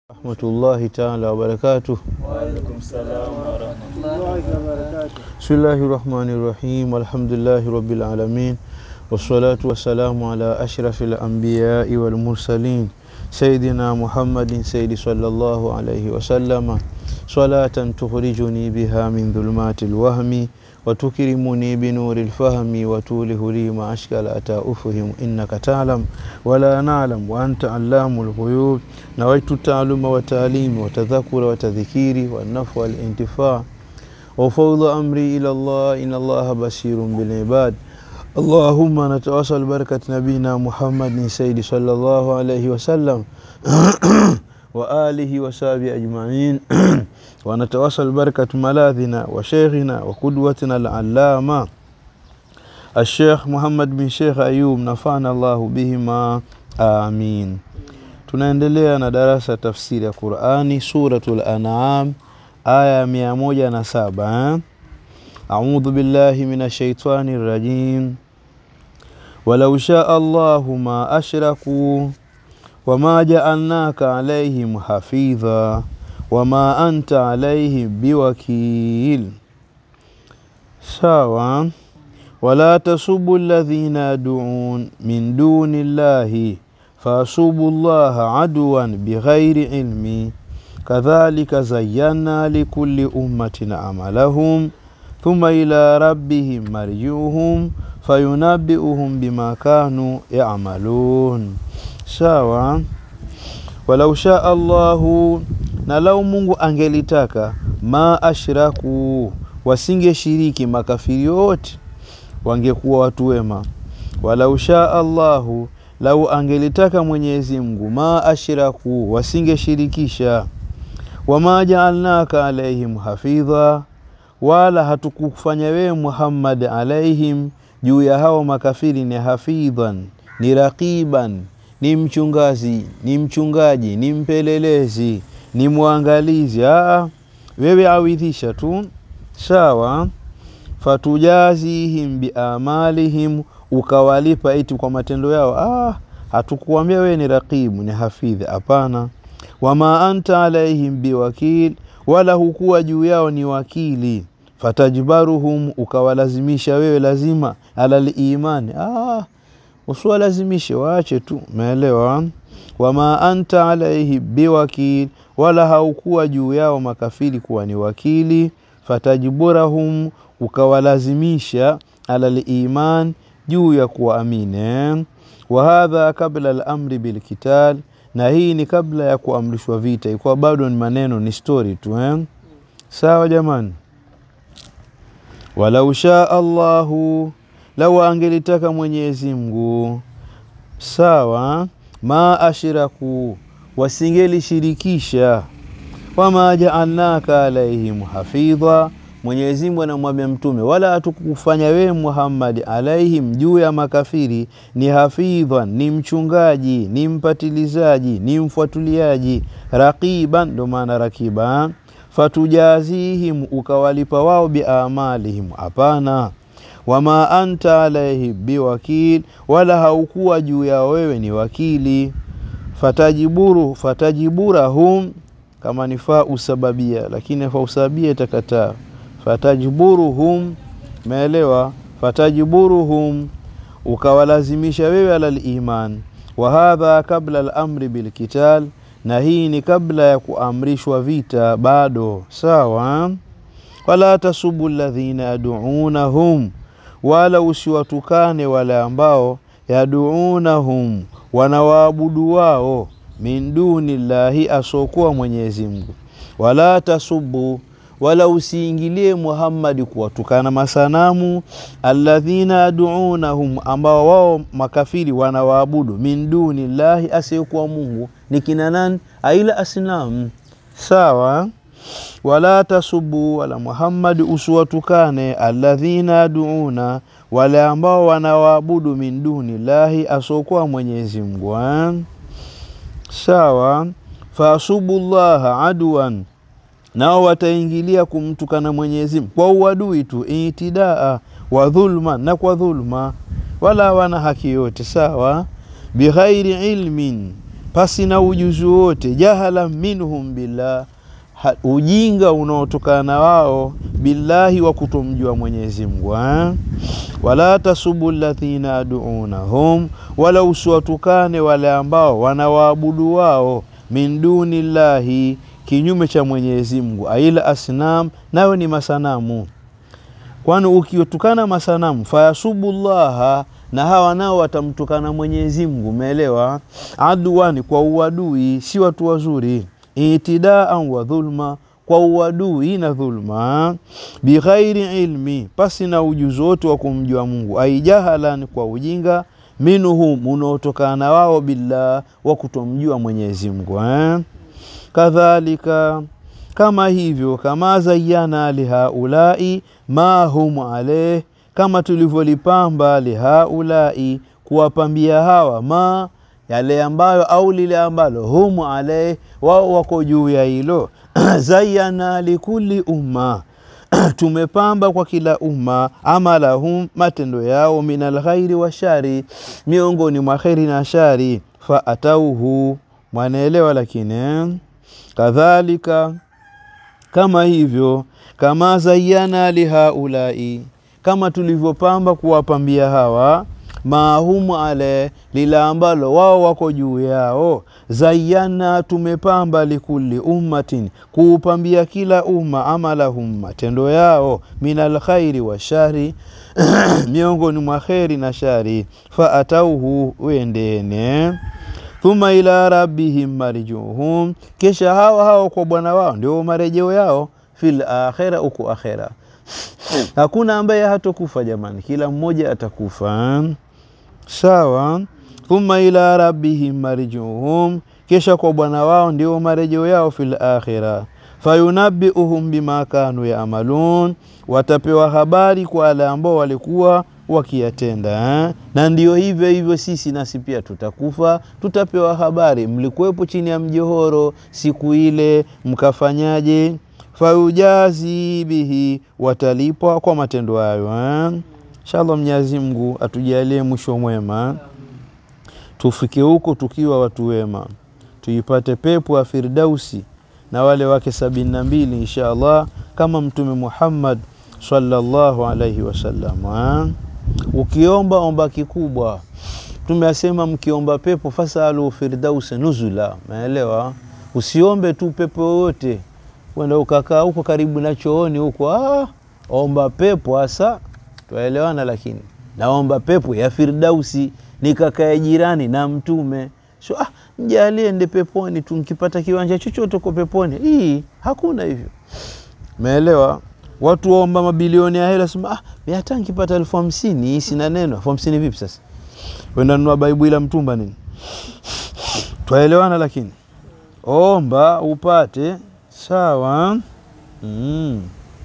rahmatullahi taala wabarakatuh. Waalaikum salam warahmatullahi wabarakatuh. Bismillahi rahmani rahim. Alhamdulillahi rabbil alamin wassalatu wassalamu ala ashrafi lambiyai walmursalin sayidina Muhammadin sayidi sallallahu alayhi wasallama salatan tukhrijuni biha min dhulumati lwahmi وتكرمني بنور الفهم وتوله لي ما أشكال أتى أفهم إنك تعلم ولا نعلم وأنت علام الغيوب نويت التعلم والتعليم وتذكر وتذكير والنفع والانتفاع وفوض أمري إلى الله إن الله بشير بالعباد اللهم نتواصل بركة نبينا محمد سيد صلى الله عليه وسلم وآله وصحبه أجمعين ونتواصل بركة ملاذنا وشيخنا وقدوتنا العلامة الشيخ محمد bin Sheikh Ayub nafana Allahu bihima amin. Tunaendelea na darasa tafsiri ya Qurani Suratul An'am aya mia moja na saba eh? Audhu billahi minash shaitani rajim walau shaa Allahu ma ashraku wama jaalnaka alaihim hafidha wama anta alaihim biwakil. Sawa, wala tasubu alladhina yaduun min duni llahi fasubu llaha aduwan bighairi ilmi kadhalika zayyana likulli ummatin amalahum thumma ila rabbihim marjiuhum fayunabbiuhum bima kanu yamalun. Sawa, walau shaa Allahu, na lau Mungu angelitaka, ma ashraku, wasingeshiriki makafiri wote, wangekuwa watu wema. Walau shaa Allahu, lau angelitaka Mwenyezi Mungu, ma ashraku, wasingeshirikisha. Wama jaalnaka alaihim hafidha, wala hatukufanya wewe Muhammad alaihim, juu ya hao makafiri ni hafidhan, ni raqiban ni mchungazi, ni mchungaji, ni mpelelezi, ni mwangalizi. Aa, wewe awidhisha tu sawa. Fatujazihim biamalihim, ukawalipa iti kwa matendo yao. Ah, hatukuambia wewe ni raqibu, ni hafidhi. Hapana. Wama anta alaihim biwakil, wala hukuwa juu yao ni wakili. Fatajbaruhum, ukawalazimisha wewe lazima alal imani. Ah, usiwalazimishe waache tu, umeelewa? Wama anta alaihi biwakil, wala haukuwa juu yao makafiri kuwa ni wakili. Fatajburahum, ukawalazimisha ala liman, juu ya kuwaamini. Wa hadha kabla lamri bilkital, na hii ni kabla ya kuamrishwa vita, ikuwa bado ni maneno, ni stori tu eh? Sawa jamani, walau shaa Allahu lau angelitaka Mwenyezi Mungu sawa, ma ashraku, wasingelishirikisha. Wama jaalnaka alaihim hafidha, Mwenyezi Mungu anamwambia Mtume, wala hatukufanya wewe Muhammad alaihim, juu ya makafiri ni hafidhan, ni mchungaji, ni mpatilizaji, ni mfuatiliaji, raqiban, ndo maana rakiba. Fatujazihim, ukawalipa wao biamalihim, hapana wama anta alaihi biwakil, wala haukuwa juu ya wewe ni wakili. Fatajiburu fatajiburahum, kama ni faa usababia, lakini faa usababia itakataa. Fatajiburuhum, meelewa? Fatajiburuhum, ukawalazimisha wewe ala liman. Wa hadha kabla lamri bilkital, na hii ni kabla ya kuamrishwa vita bado. Sawa, wala tasubu ladhina yaduunahum wala usiwatukane wale ambao yaduunahum wanawaabudu wao min duni llahi, asokuwa Mwenyezi Mungu. Wala tasubu, wala usiingilie Muhammadi kuwatukana masanamu. Alladhina yaduunahum, ambao wao makafiri wanawaabudu min duni llahi, asiyekuwa Mungu ni kina nani? Aila asnamu. Sawa wala tasubu wala Muhammad usiwatukane alladhina yaduuna wale ambao wanawaabudu min duni lahi asokuwa Mwenyezi Mungu. Sawa, fasubu llaha aduan, nao wataingilia kumtukana Mwenyezi Mungu kwa uadui tu, itidaa wa dhulma, na kwa dhulma, wala wana haki yote. Sawa, bighairi ilmin pasi na ujuzi wote, jahala minhum billah, ha, ujinga unaotokana na wao billahi wa kutomjua Mwenyezi Mungu eh? wala tasubu alladhina adunahum, wala usiwatukane wale ambao wanawaabudu wao min duni llahi, kinyume cha Mwenyezi Mungu, aila asnam, nayo ni masanamu. Kwani ukiwatukana masanamu fayasubu llaha, na hawa nao watamtukana Mwenyezi Mungu, umeelewa? Aduani, kwa uadui, si watu wazuri. Itidaan wa dhulma kwa uadui na dhulma, bighairi ilmi, pasi na ujuzi wote wa kumjua Mungu, aijahalan, kwa ujinga, minhum, unaotokana na wao, billah, wa kutomjua Mwenyezi Mungu eh? Kadhalika, kama hivyo, kama zayyana lihaulai ma hum aleh, kama tulivyolipamba lihaulai, kuwapambia hawa ma yale ambayo au lile ambalo hum aleh, wao wako juu ya hilo zayyana likulli umma tumepamba kwa kila umma amalahum, matendo yao, min alkhairi wa shari, miongoni mwa kheri na shari. Fa atauhu, mwanaelewa. Lakini kadhalika, kama hivyo, kama zayyana lihaulai, kama tulivyopamba kuwapambia hawa mahumu ale lila ambalo wao wako juu yao. Zayyana, tumepamba likulli ummatin, kuupambia kila umma, amalahum, matendo yao, min alkhairi wa shari miongoni mwa kheri na shari. Fa atauhu, wendene thumma ila rabbihim marjuhum, kisha hawa hawa kwa bwana wao ndio marejeo yao, fil akhira, uku akhira. Hakuna ambaye hatokufa jamani, kila mmoja atakufa. Sawa. Thumma ila rabbihim marjuhum, kisha kwa bwana wao ndio marejeo yao, fil akhira. Fayunabbiuhum bima kanu yaamalun, watapewa habari kwa wale ambao walikuwa wakiyatenda eh? Na ndio hivyo hivyo sisi nasi pia tutakufa, tutapewa habari, mlikuwepo chini ya mjohoro siku ile mkafanyaje? Fayujazi bihi, watalipwa kwa matendo hayo eh? Inshallah, Mwenyezi Mungu atujalie mwisho mwema, tufike huko tukiwa watu wema, tuipate pepo ya Firdausi na wale wake sabini na mbili insha Allah, kama Mtume Muhammad sallallahu alaihi wasallam. Ukiomba omba kikubwa, Mtume asema mkiomba pepo fasalu firdausi nuzula. Umeelewa? Usiombe tu pepo yoyote, kwenda ukakaa huko karibu na chooni huko, ah, omba pepo hasa, twaelewana. Lakini naomba pepo ya Firdausi, nikakae jirani na Mtume so, ah, mjalie ende peponi tu, nkipata kiwanja chochote uko peponi. Hii hakuna hivyo, umeelewa? Watu waomba mabilioni ya hela, sema ah, mimi hata nikipata elfu hamsini sina neno. elfu hamsini vipi sasa? Wenda nunua baibu ila mtumba nini? Twaelewana, lakini omba upate sawa. mm.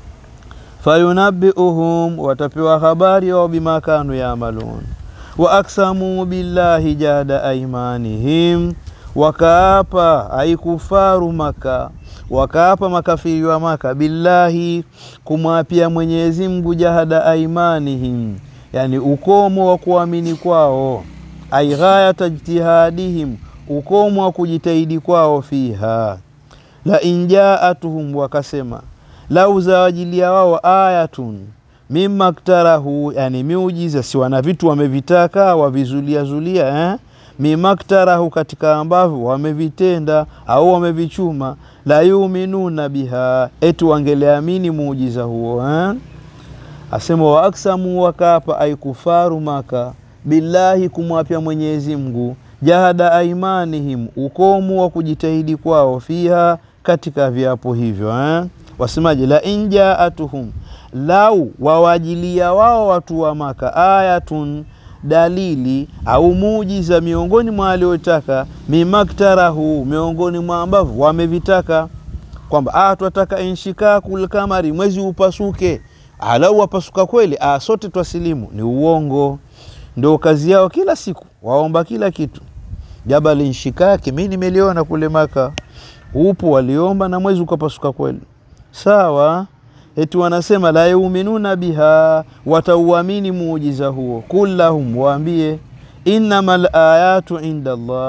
Fayunabbiuhum, watapewa habari wao, bima kanu yaamalun. Wa aksamu billahi jahda aimanihim, wakaapa aikufaru Maka wakaapa makafiri wa Maka billahi, kumwapia Mwenyezi Mungu, jahada aimanihim, yani ukomo wa kuamini kwao, ai ghayata ijtihadihim, ukomo wa kujitahidi kwao, fiha la injaatuhum, wakasema lau zawajilia wao ayatun mimma ktarahu, yani miujiza, si wana vitu wamevitaka wavizuliazulia eh? mimaktarahu katika ambavyo wamevitenda au wamevichuma, la yuminuna biha, eti wangeleamini muujiza huo eh? Asema wa aksamu, wakapa aikufaru Maka billahi, kumwapya Mwenyezi Mungu, jahada aimanihim, ukomu wa kujitahidi kwao, fiha, katika viapo hivyo eh? Wasemaje? la injaatuhum, lau wawajilia wao watu wa Maka ayatun dalili au muujiza miongoni mwa waliotaka, mimaktarahu, miongoni mwa ambavyo wamevitaka, kwamba ah, twataka inshikakul kamari, mwezi upasuke. Alau wapasuka kweli, ah, sote twasilimu. Ni uongo. Ndio kazi yao kila siku, waomba kila kitu. Jabal inshikaki, mi nimeliona kule Maka, upo waliomba na mwezi ukapasuka kweli, sawa Eti wanasema la yuminuna biha, watauamini muujiza huo. Kul lahum, waambie innamal ayatu inda Allah,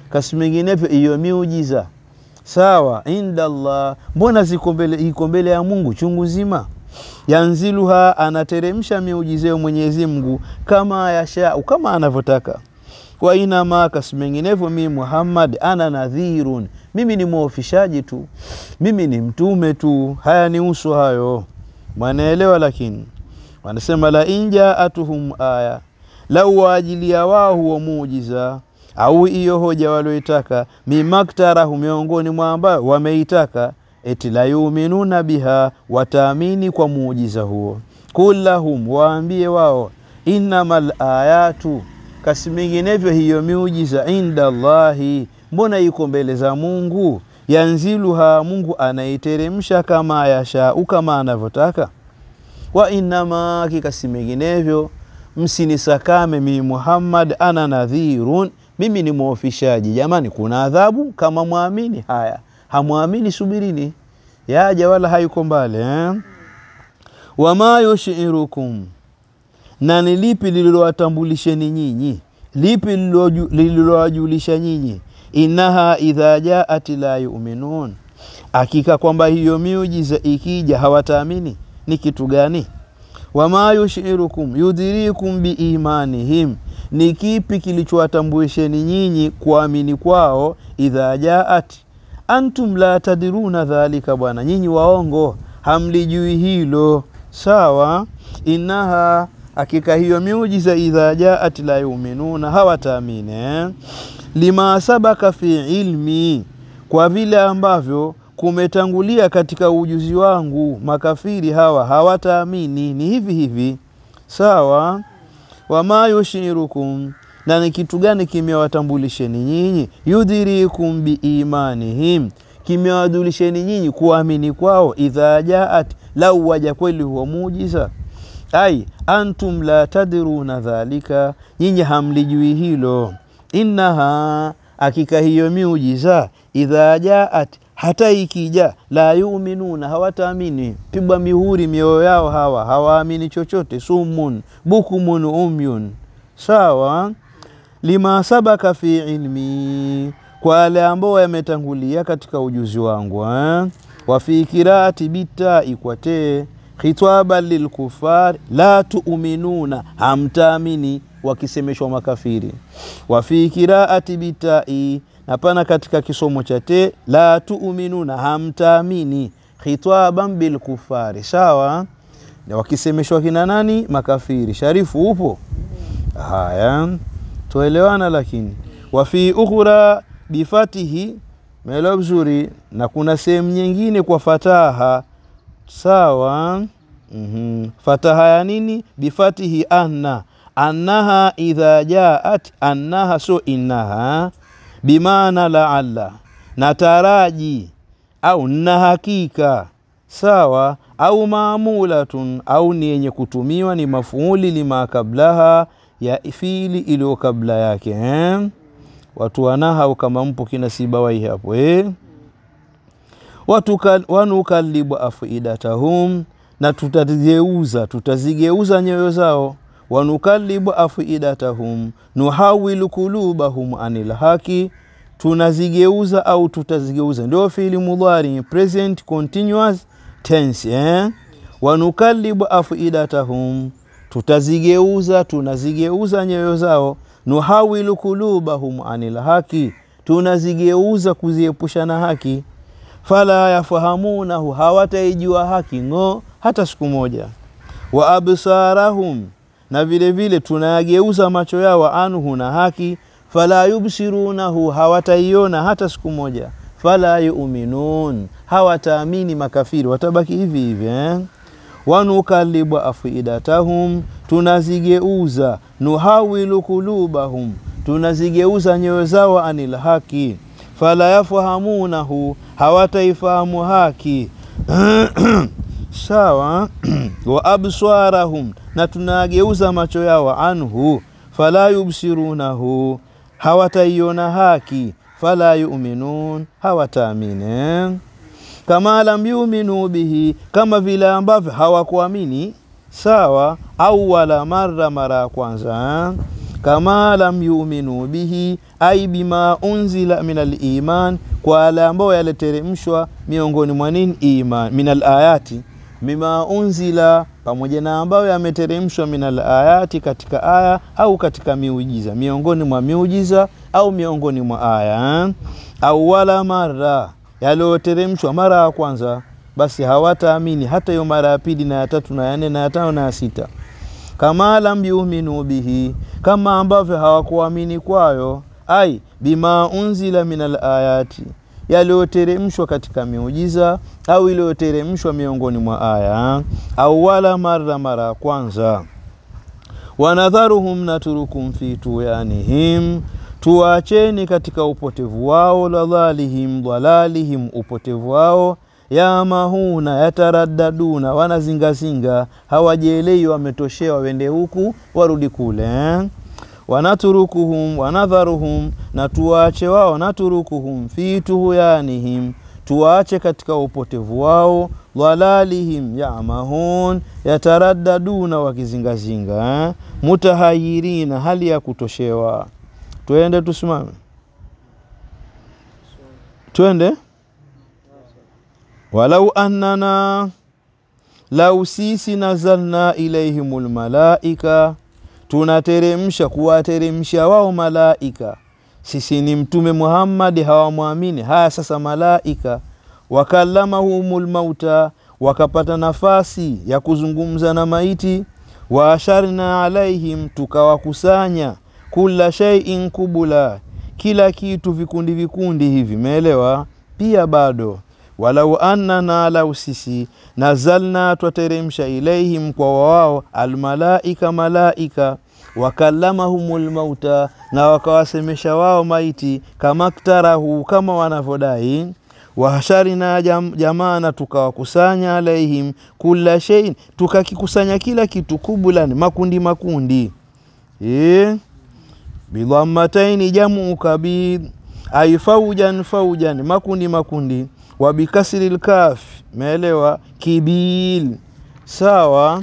kasi menginevyo hiyo miujiza sawa inda Allah, mbona ziko mbele iko mbele ya Mungu chungu nzima. Yanziluha, anateremsha miujiza ya Mwenyezi Mungu kama yashau, kama anavyotaka. Wa inama, kasi menginevyo mimi Muhammad ana nadhirun, mimi ni mwofishaji tu, mimi ni mtume tu. Haya ni uso hayo, mwanaelewa. Lakini wanasema la injaatuhum aya, lau waajilia wao huo muujiza au hiyo hoja walioitaka, mimaktarahu, miongoni mwa ambayo wameitaka, eti la yuminuna biha, wataamini kwa muujiza huo. Kullahum, waambie wao, innamal ayatu, kasi minginevyo hiyo miujiza inda Allahi, mbona iko mbele za Mungu. Yanziluha, Mungu anaiteremsha kama yashau, kama anavyotaka. Wa innama, kikasi minginevyo msinisakame mimi Muhammad, ana nadhirun mimi ni mwofishaji. Jamani, kuna adhabu kama mwamini. Haya, hamwamini, subirini, yaja wala hayuko mbali eh? Wama yushirukum, na ni lipi lililowatambulisheni nyinyi, lipi lililowajulisha nyinyi? Innaha idha jaat la yuminun, hakika kwamba hiyo miujiza ikija hawataamini. Ni kitu gani? Wama yushirukum yudhirikum biimanihim ni kipi kilichowatambulisheni nyinyi kuamini kwao? idha jaat antum la tadiruna dhalika, bwana nyinyi waongo hamlijui hilo. Sawa, innaha hakika hiyo miujiza idha jaat la yuminuna, hawataamini eh? lima sabaka fi ilmi, kwa vile ambavyo kumetangulia katika ujuzi wangu, makafiri hawa hawataamini. Ni hivi hivi, sawa wama yushirukum, na ni kitu gani kimewatambulisheni nyinyi? Yudhirikum biimanihim, kimewajulisheni nyinyi kuamini kwao. Idha jaat, lau waja kweli huwa muujiza. Ai antum la tadruna dhalika, nyinyi hamlijui hilo. Innaha, hakika hiyo miujiza, idha jaat, hata ikija, la yuminuna, hawataamini. Pigwa mihuri mioyo yao, hawa hawaamini chochote. Sumun bukumun umyun, sawa. Lima sabaka fi ilmi, kwa wale ambao yametangulia katika ujuzi wangu eh? wa fi kiraati bitai kwatee khitaban lilkufar la tuuminuna, hamtaamini wakisemeshwa makafiri. wa fi kiraati bitai na pana katika kisomo cha te la tuuminuna, hamtaamini khitaban bilkufari, sawa. Wakisemeshwa kina nani? Makafiri. Sharifu upo? Haya, tuelewana. Lakini wa fi ukhra bifatihi, meelewa vizuri, na kuna sehemu nyingine kwa fataha, sawa. mm -hmm. Fataha ya nini? Bifatihi anna annaha idha jaat, annaha so innaha bimaana laalla na taraji au na hakika sawa, au maamulatun au ni yenye kutumiwa ni mafuuli lima kablaha ya fiili iliyo kabla yake eh? Watu wanahau kama mpo kina Sibawai hapo eh? Wanukalibu afidatahum, na tutazigeuza tutazigeuza nyoyo zao wanukalibu afidatahum nuhawilu kulubahum anil haki, tunazigeuza au tutazigeuza. Ndio fiili mudhari present continuous tense eh? Wanukalibu afidatahum, tutazigeuza tunazigeuza nyoyo zao. Nuhawilu kulubahum anil haki, tunazigeuza kuziepusha na haki. Fala yafahamunahu, hawataijua haki ng'o hata siku moja. Wa absarahum na vile vile tunayageuza macho yao anhu na haki. Fala yubsirunahu, hawataiona hata siku moja. Fala yuminun, hawataamini makafiri, watabaki hivi hivi eh? Wanukalibu afidatahum, tunazigeuza. Nuhawilu kulubahum, tunazigeuza nyoyo zao anil haki. Fala yafahamunahu, hawataifahamu haki sawa wa abswarahum na tunageuza macho yao anhu, fala yubsirunahu, hawataiona haki. Fala yuminun, hawataamine. Kama lam yuminu bihi, kama vile ambavyo hawakuamini sawa. Au wala mara, mara ya kwanza. Kama lam yuminu bihi, ai bima unzila min aliman, kwa yale ambayo yaliteremshwa miongoni mwa nini iman, min alayati bima unzila, pamoja na ambayo yameteremshwa min alayati, katika aya au katika miujiza, miongoni mwa miujiza au miongoni mwa aya. Au wala mara, yaliyoteremshwa mara ya kwanza, basi hawataamini hata hiyo mara ya pili na ya tatu na ya nne na ya tano na ya sita kama lam yuminu bihi, kama ambavyo hawakuamini kwayo. Ai bima unzila min alayati, yaliyoteremshwa katika miujiza au iliyoteremshwa miongoni mwa aya. Au wala mara, mara ya kwanza. Wanadharuhum, naturukum fi tuyanihim, tuwacheni katika upotevu wao. Ladhalihim, dhalalihim, upotevu wao yamahuna yataraddaduna, wanazingazinga, hawajielewi, wametoshewa, wende huku warudi kule. Wanaturukuhum wanadharuhum, na tuwaache wao. Naturukuhum fi tuhuyanihim, tuwaache katika upotevu wao. Dhalalihim yamahun yataraddaduna, wakizingazinga. Mutahayirina, hali ya kutoshewa. Twende tusimame, twende Walau annana lau sisi nazalna ilaihimul malaika, tunateremsha kuwateremsha wao malaika. Sisi ni Mtume Muhammadi, hawamwamini. Haya sasa, malaika wakallamahumul mauta, wakapata nafasi ya kuzungumza na maiti. Waasharna alaihim, tukawakusanya kula shaiin kubula, kila kitu vikundi vikundi hivi, meelewa? Pia bado walau annana lau sisi nazalna twateremsha ilaihim kwa wao almalaika malaika wakallamahumul mauta na wakawasemesha wao maiti kama ktarahu kama wanavyodai wahasharina jam, jamana tukawakusanya alaihim kula shein tukakikusanya kila kitu kubulan makundi makundi e? bidhammataini jamu kabid ai faujan faujan makundi makundi wabikasri lkaf meelewa kibil sawa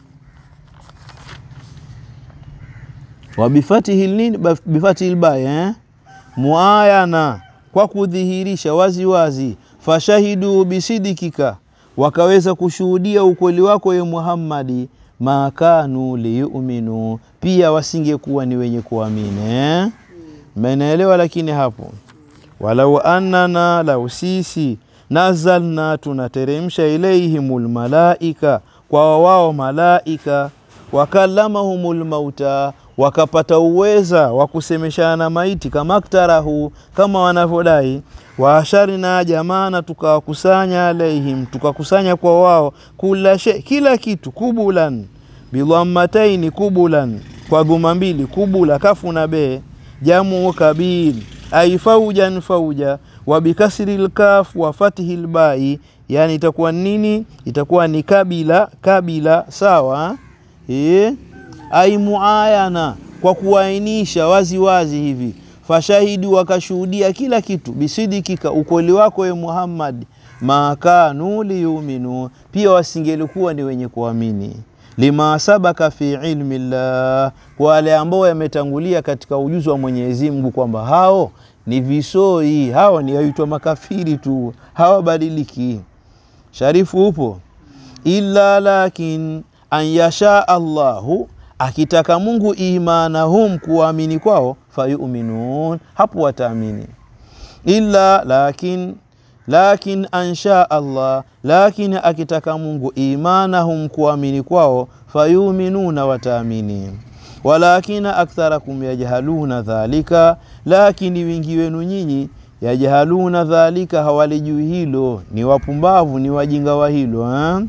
wabifatihi nini bifatihi lbai eh? muayana kwa kudhihirisha wazi wazi fashahidu bisidikika wakaweza kushuhudia ukweli wako ye Muhammadi makanu liyuminu pia wasingekuwa ni wenye kuamini eh? Mmenaelewa? Lakini hapo walau annana lau sisi nazalna tunateremsha ilaihimul malaika kwa wao malaika wakallamahumul mauta wakapata uweza wa kusemeshana maiti kama ktarahu kama wanavyodai waasharina jamana tukawakusanya alaihim tukakusanya kwa wao kula she, kila kitu kubulan bidhammataini kubulan kwa guma mbili kubula kafu na bee jamu kabil ai faujan fauja wa bikasri lkaf wa fatihi lbai yani itakuwa nini itakuwa ni kabila kabila sawa e? ai muayana kwa kuainisha wazi wazi hivi fashahidi wakashuhudia kila kitu bisidikika ukweli wako ye Muhammad makanu liyuminu pia wasingelikuwa ni wenye kuamini lima sabaka fi ilmi llah kwa wale ambao yametangulia katika ujuzi wa Mwenyezi Mungu kwamba hao ni visoi hao ni waitwa makafiri tu hawabadiliki sharifu upo illa lakin an yasha Allahu akitaka Mungu imanahum kuamini kwao fayuminun hapo wataamini illa lakin lakin ansha Allah lakini akitaka Mungu imanahum kuamini kwao fayuminuna wataamini walakina aktharakum yajhaluna dhalika lakini wingi wenu nyinyi yajhaluna dhalika hawalijui hilo ni wapumbavu ni wajinga wa hilo eh?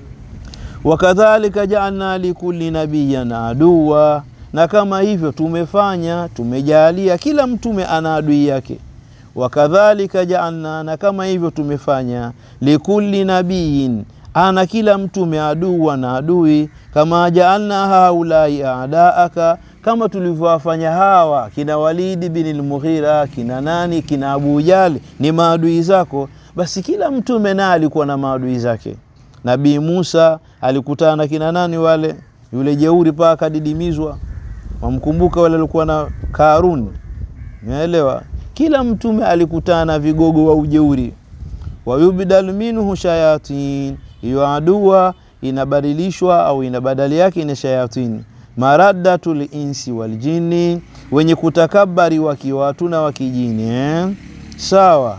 wakadhalika jaalna likulli nabiyan aduwa na kama hivyo tumefanya tumejalia kila mtume ana adui yake wakadhalika jaalna na kama hivyo tumefanya likulli nabiyin ana kila mtume aduwa na adui kama jaalna haulai adaaka kama tulivyowafanya hawa kina Walidi bin al-Mughira kina nani kina Abu Jali ni maadui zako basi kila mtume naye alikuwa na maadui zake Nabii Musa alikutana na kina nani wale yule jeuri paa akadidimizwa wamkumbuka wale walikuwa na Karuni Umeelewa? Kila mtume alikutana na vigogo wa ujeuri. Wayubdalu minhu shayatin, hiyo adua inabadilishwa au ina badali yake ina shayatin. Maraddatul insi wal jinni, wenye kutakabari wakiwatu na wakijini eh? Sawa.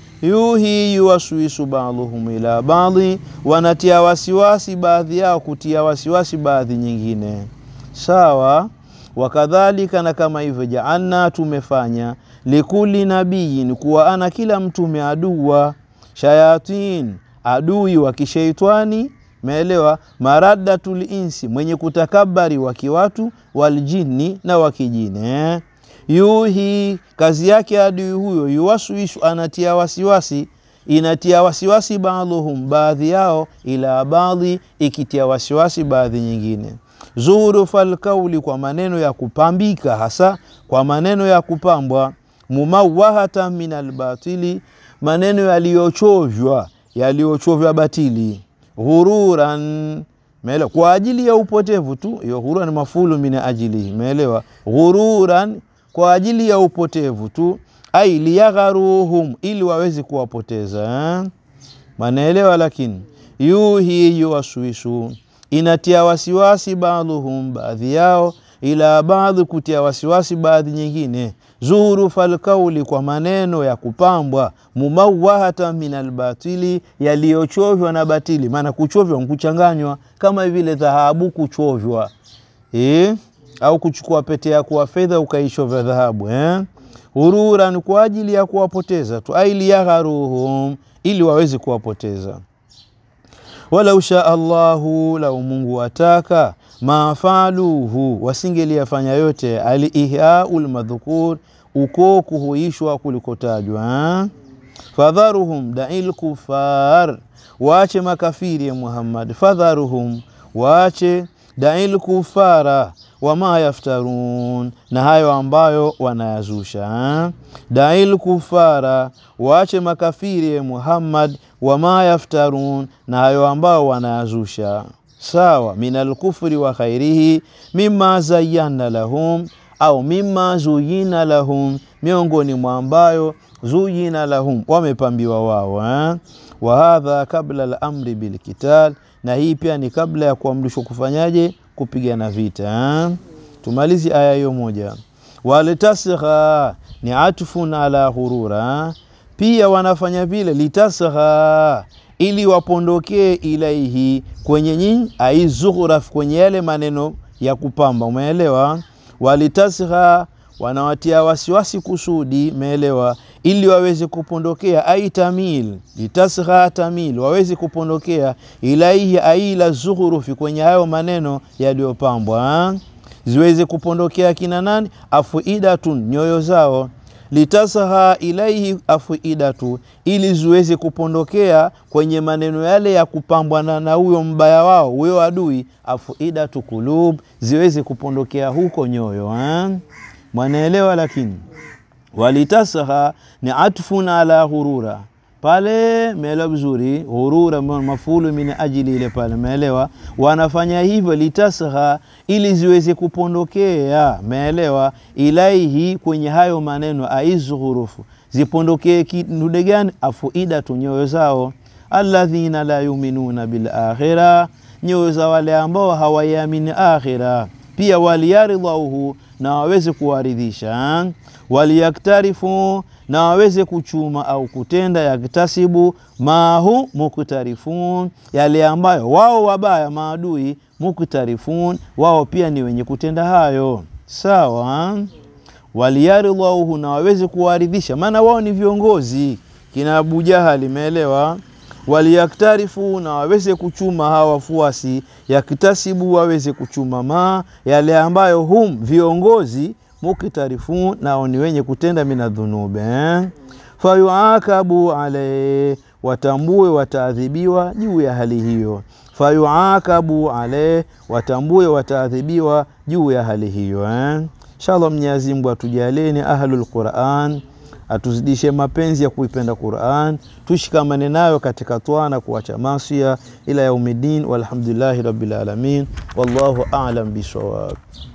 Yuhi yuwaswisu baadhuhum ila baadhi, wanatia wasiwasi baadhi yao kutia wasiwasi baadhi nyingine. Sawa. Wakadhalika, na kama hivyo, jaalna, tumefanya likuli nabiyin, kuwa ana kila mtume aduwa shayatin, adui wa kisheitani Meelewa, maraddatul insi, mwenye kutakabari wa kiwatu, waljini na wakijini eh? Yuhi, kazi yake adui huyo, yuwaswisu, anatia wasiwasi, inatia wasiwasi baadhuhum, baadhi yao, ila baadhi, ikitia wasiwasi baadhi nyingine. Zurufal kauli, kwa maneno ya kupambika, hasa kwa maneno ya kupambwa. Mumawahata min albatili, maneno yaliyochovya, yaliyochovya batili ghururan meelewa, kwa ajili ya upotevu tu. Hiyo ghururan mafulu min ajilihi, meelewa. Ghururan, kwa ajili ya upotevu tu. Ai liyagharuhum, ili waweze kuwapoteza eh? Manaelewa. Lakini yuhi yuwaswisu, inatia wasiwasi baadhuhum, baadhi yao, ila baadhi, kutia wasiwasi baadhi nyingine Zuhrufal kauli, kwa maneno ya kupambwa. Mumawahata min albatili, yaliyochovya na batili. Maana kuchovya nkuchanganywa, kama vile dhahabu kuchovya e? au kuchukua pete ya kuwa fedha ukaichovya dhahabu eh? Hururan, kwa ajili ya kuwapoteza tu. Ailiyagharuhum, ili waweze kuwapoteza. Walau shaa Allahu, lau Mungu ataka mafaluhu wasingeliyafanya yote. Aliihyau lmadhkur, uko kuhuishwa kulikotajwa. Fadharuhum dail kufar, waache makafiri ya Muhammad. Fadharuhum, waache dail kufara wama yaftarun, na hayo ambayo wanayazusha. Dail kufara, waache makafiri ya Muhammad. Wama yaftarun, na hayo ambayo wanayazusha Sawa, min alkufri wa khairihi mima zayyana lahum au mima zuyina lahum, miongoni mwa ambayo zuyina lahum, wamepambiwa wao eh? wa hadha kabla al-amri bilqital, na hii pia ni kabla ya kuamrishwa kufanyaje? Kupigana vita eh? Tumalizi aya hiyo moja. Walitasgha ni atfun ala ghurura, pia wanafanya vile litasgha ili wapondokee ilaihi kwenye nyinyi aizughraf kwenye yale maneno ya kupamba, umeelewa? Walitasgha wanawatia wasiwasi kusudi, umeelewa? Ili waweze kupondokea, ai tamil litasgha tamil, waweze kupondokea ilaihi aila zughrufi, kwenye hayo maneno yaliyopambwa, ziweze kupondokea kina nani? Afuidatun, nyoyo zao litasha ilaihi afuidatu, ili ziweze kupondokea kwenye maneno yale ya kupambwa na huyo mbaya wao huyo adui. Afuidatu kulub, ziweze kupondokea huko nyoyo eh? Mwanaelewa? Lakini walitasha ni atfun ala ghurura pale, meelewa vizuri. Ghurura mafulu min ajili ile pale, meelewa. Wanafanya hivyo litasha, ili ziweze kupondokea, meelewa. Ilaihi, kwenye hayo maneno aizghurufu, zipondokee kidude gani? Afuidatu, nyoyo zao. Alladhina la yuminuna bil akhira, nyoyo za wale ambao hawaiamini akhira. Pia waliyaridhauhu, na waweze kuwaridhisha waliyaktarifu na waweze kuchuma au kutenda, yaktasibu mahu muktarifun, yale ambayo wao wabaya maadui, muktarifun, wao pia ni wenye kutenda hayo. Sawa, waliyaridhauhu, na waweze kuwaridhisha, maana wao ni viongozi kina Abu Jahali, meelewa. Waliyaktarifu, na waweze kuchuma hawa wafuasi, yaktasibu, waweze kuchuma ma yale ambayo hum viongozi muktarifun nao ni wenye kutenda mina dhunube eh? Fayuakabu alayhi, watambue wataadhibiwa juu ya hali hiyo. Fayuakabu alayhi, watambue wataadhibiwa juu ya hali hiyo eh? Inshallah, Mwenyezi Mungu atujaleni ahlul Quran, atuzidishe mapenzi ya kuipenda Quran, tushikamane nayo katika toa na kuacha masia ila yaumidin. Walhamdulillahi rabbil alamin, wallahu a'lam bisawab.